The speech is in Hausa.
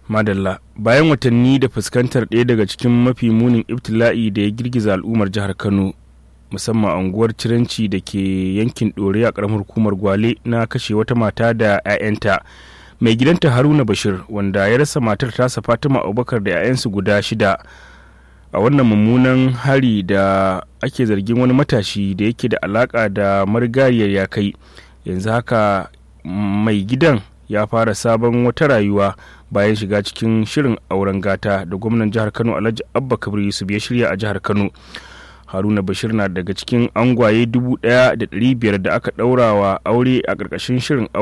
madalla bayan watanni da fuskantar ɗaya daga cikin mafi munin ibtila'i da ya girgiza al'ummar jihar kano musamman unguwar ciranci da ke yankin ɗore a ƙaramar hukumar gwale na kashe wata mata da 'ya'yanta mai gidanta haruna bashir wanda ya rasa matar tasa fatima abubakar da 'ya'yansu guda shida a wannan mummunan hari da ake zargin wani matashi da yake da alaka da marigayiyar ya kai yanzu haka mai gidan ya fara sabon wata rayuwa bayan shiga cikin shirin auren gata da gwamnan jihar kano alhaji abba kabir yusuf ya shirya a jihar kano haruna bashir na daga cikin angwaye dubu ɗaya da ɗari biyar da aka ɗaura wa aure a ƙarƙashin shirin